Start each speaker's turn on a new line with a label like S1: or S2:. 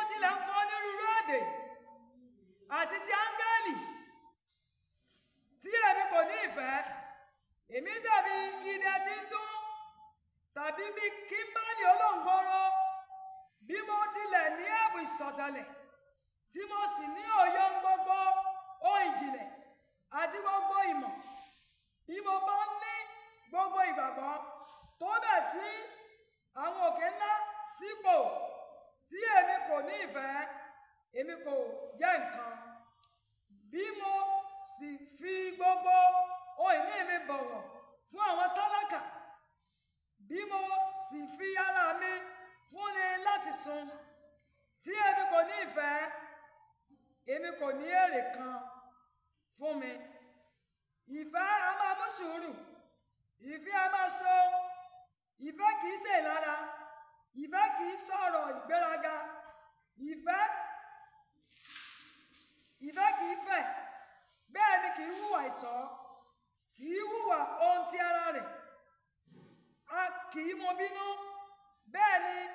S1: tilẹ̀ ń fọ́ onírúurú èdè àti ti áńgẹ́lì tí èmi kò ní ìfẹ́ èmi dàbí idẹ tí ń dún tàbí bí kímbálì olóńgòrò bí mo tilẹ̀ ní ẹ̀bùn ìsọ̀tẹ̀lẹ̀ tí mo sì ní òye ohun gbogbo ohun ìjìnlẹ̀ àti gbogbo ìmọ̀ bí mo bá ní gbogbo ìgbàgbọ́ tó bẹ̀ tí àwọn òkè ńlá sípò tí èmi kò ní ìfẹ́ èmi kò jẹ́ nǹkan bí mo sì fi gbogbo ohun ìní mi bọ̀wọ̀ fún àwọn tálákà bí mo sì fi ara mi fúnni láti sun tí èmi kò ní ìfẹ́ èmi kò ní èrè kan fún mi ìfẹ́ a máa mú sùúrù ìfẹ́ a máa so ìfẹ́ kì í ṣe lára ìfẹ́ kì í sọ̀rọ̀ ìgbéraga ìfẹ́ ìfẹ́ kì í fẹ̀ bẹ́ẹ̀ ni kì í hùwà ìtọ́ kì í hùwà ohun ti ara rẹ̀ a kì í mọ bínú bẹ́ẹ̀ ni